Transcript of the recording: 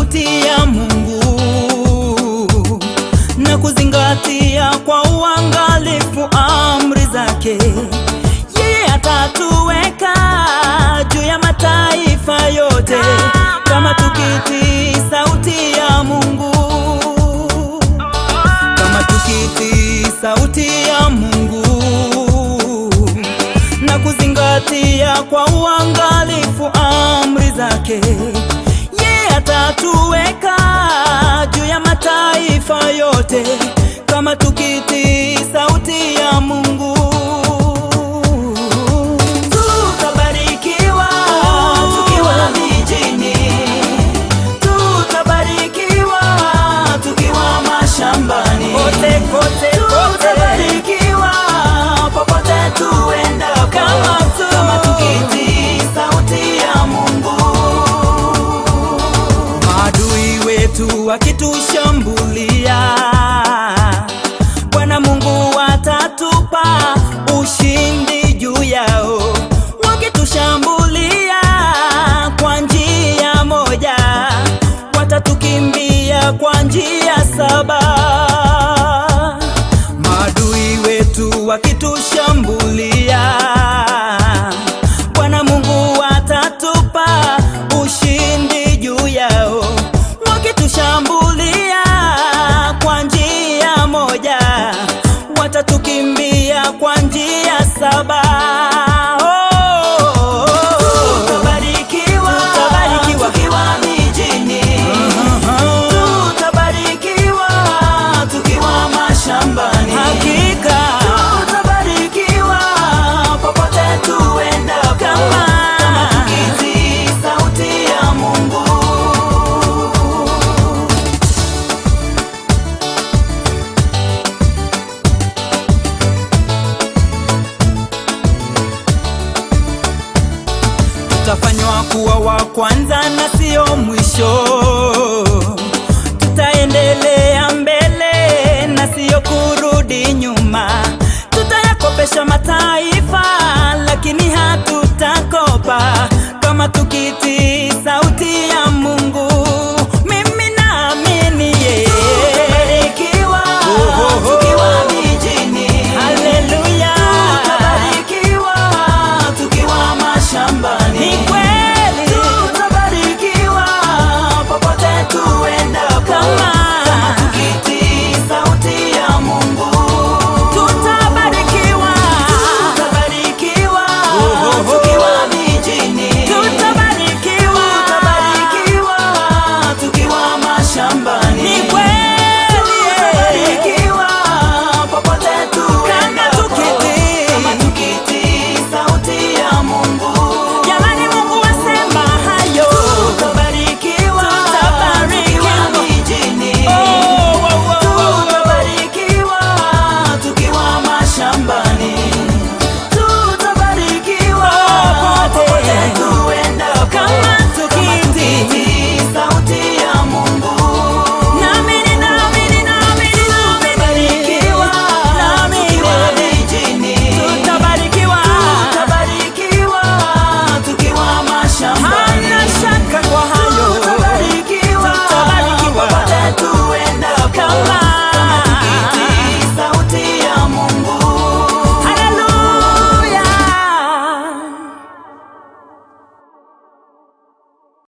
sauti ya Mungu na kuzingatia kwa uangalifu amri zake, yeye atatuweka juu ya mataifa yote kama tukitii sauti ya Mungu, kama tukitii sauti ya Mungu na kuzingatia kwa uangalifu amri zake, yeye atatuweka juu ya mataifa yote kama tukitii sauti ya Mungu. Tutabarikiwa tukiwa mijini, tutabarikiwa tukiwa mashambani, kote kote tutabarikiwa popote tuenda, kama tu kama tukitii sauti ya Mungu. Maadui wetu wakitushambulia, Bwana Mungu atatupa ushindi juu yao. Wakitushambulia kwa njia moja, watatukimbia kwa njia saba.